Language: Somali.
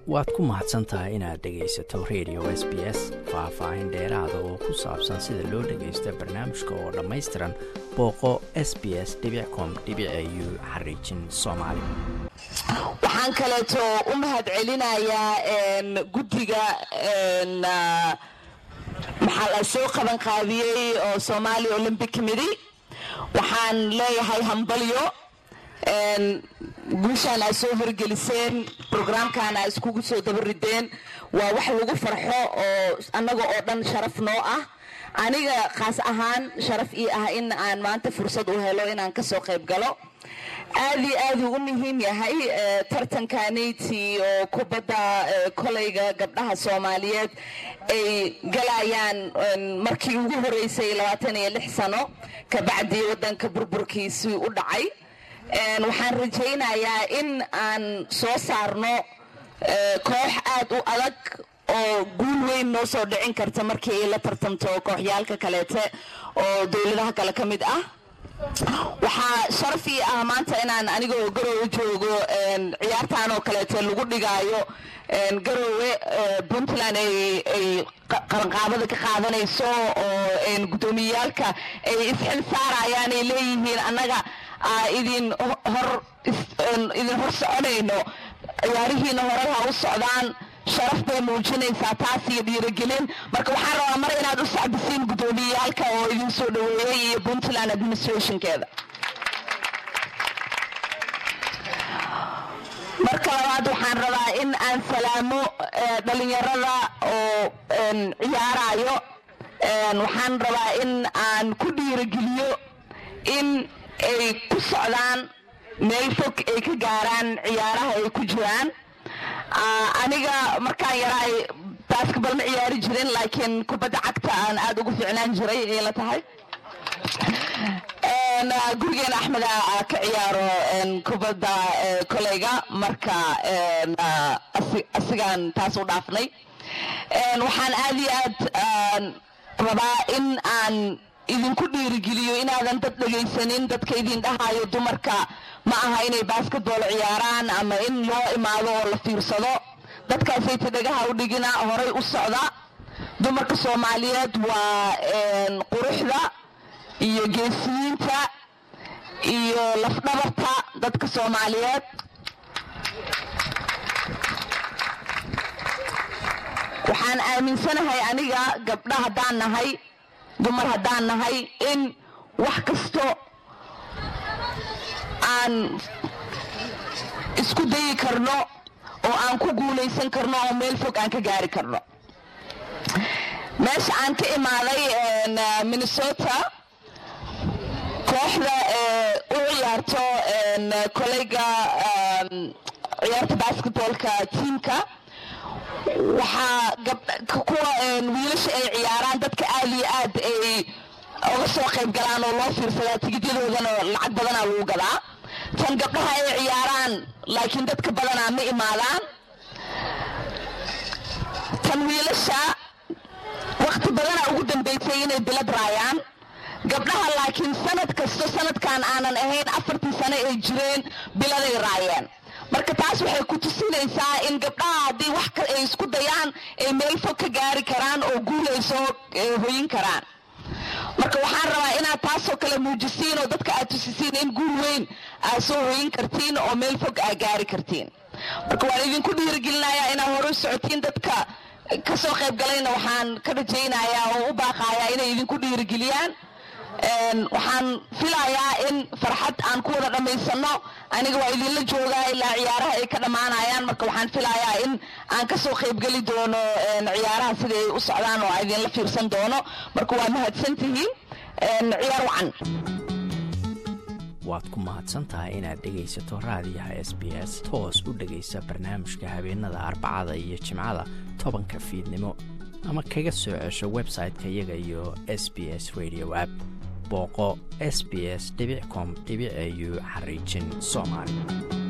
waad ku mahadsan tahay inaad dhegaysato radio s b s faah-faahin dheeraada oo ku saabsan sida loo dhagaysto barnaamijka oo dhammaystiran booqo s b s com u xariijin soomaali waxaan kaleeto u mahad celinayaa guddiga maxaa la soo qaban qaadiyey oo somaali olympic committee waxaan leeyahay hambalyo guushaan aad soo horgeliseen brograamkan aad iskugu soo dabarideen waa wax lagu farxo oo annaga oo dhan sharaf noo ah aniga khaas ahaan sharaf ii ah in aan maanta fursad u helo inaan kasoo qayb galo aad iyo aad uu u muhiim yahay tartankaniti oo kubadda kolayga gabdhaha soomaaliyeed ay galayaan markii ugu horeysay labaatan iyo lix sano kabacdii wadanka burburkiisii u dhacay waxaan rajaynayaa in aan soo saarno koox aad u adag oo guul weyn noo soo dhicin karta markii ay la tartamto kooxyaalka kaleete oo dowladaha kale ka mid ah waxaa sharaf ii ah maanta inaan anigoo garowe joogo ciyaartan oo kaleete lagu dhigaayo garowe puntland ay qaranqaabada ka qaadanayso oo guddoomiyeyaalka ay isxil saarayaan ay leeyihiin annaga idin hor idin hor soconayno ciyaarihiina horay ha u socdaan sharaf bay muujinaysaa taas iyo dhiirigelin marka waxaan rabaa mar inaad u sacbisiin guddoomiyeyaalka oo idin soo dhaweeyey iyo puntland administrationkeeda marka labaad waxaan rabaa in aan salaamo dhalinyarada oo ciyaarayo waxaan rabaa in aan ku dhiirigeliyo in ay ku socdaan meel fog ay ka gaaraan ciyaaraha ay ku jiraan aniga markaan yaraay basketball ma ciyaari jirin laakiin kubadda cagta aan aada ugu fiicnaan jiray ay la tahay gurigeena axmeda ka ciyaaro kubadda koleyga marka asigaan taas u dhaafnay waxaan aada iyo aad rabaa in aan idinku dhiirigeliyo inaadan dad dhegaysanin dadka idin dhahayo dumarka ma aha inay basketball ciyaaraan ama in loo imaado oo la fiirsado dadkaasayta dhagaha u dhigina horay u socda dumarka soomaaliyeed waa quruxda iyo geesiyiinta iyo lafdhabarta dadka soomaaliyeed waxaan aaminsanahay aniga gabdha haddaan nahay dumar haddaan nahay in wax kasto aan isku dayi karno oo aan ku guulaysan karno oo meel fog aan ka gaari karno meesha aan ka imaaday minnesota kooxda u ciyaarto koleyga ciyaarta basketballka tiamka waxaa kuwa wiilasha ay ciyaaraan dadka aada iyo aad ay uga soo qayb galaan oo loo fiirsadaa tigidyadoodana lacag badanaa lagu gadaa tan gabdhaha ay ciyaaraan laakiin dadka badanaa ma imaadaan tan wiilasha wakti badanaa ugu dambeysay inay bilad raayaan gabdhaha laakiin sanad kasto sanadkan aanan ahayn afartii sano ay jireen biladay raayeen marka taas waxay ku tusinaysaa in gabdhaha haddii wax ay isku dayaan ay meel fog ka gaari karaan oo guul ay soo hoyin karaan marka waxaan rabaa inaad taasoo kale muujisiin oo dadka aad tusisiin in guul weyn aad soo hoyin kartiin oo meel fog aad gaari kartiin marka waan idinku dhiirigelinayaa inaad hore u socotiin dadka kasoo qayb galayna waxaan ka rajaynayaa oo u baaqayaa inay idinku dhiirigeliyaan waxaan filayaa in farxad aan ku wada dhammaysano aniga waa idinla joogaa ilaa ciyaaraha ay ka dhammaanayaan marka waxaan filayaa in aan kasoo qaybgeli doono ciyaaraha sida ay u socdaan oo idinla fiirsan doono marka waa mahadsantihiin ciyaar wacan waad ku mahadsan tahay inaad dhegaysato raadiyaha s b s toos u dhegaysa barnaamijka habeenada arbacada iyo jimcada tobanka fiidnimo ama kaga soo cesho website-ka iyaga iyo s b s radio app booqo s b s com au xariijin soomaali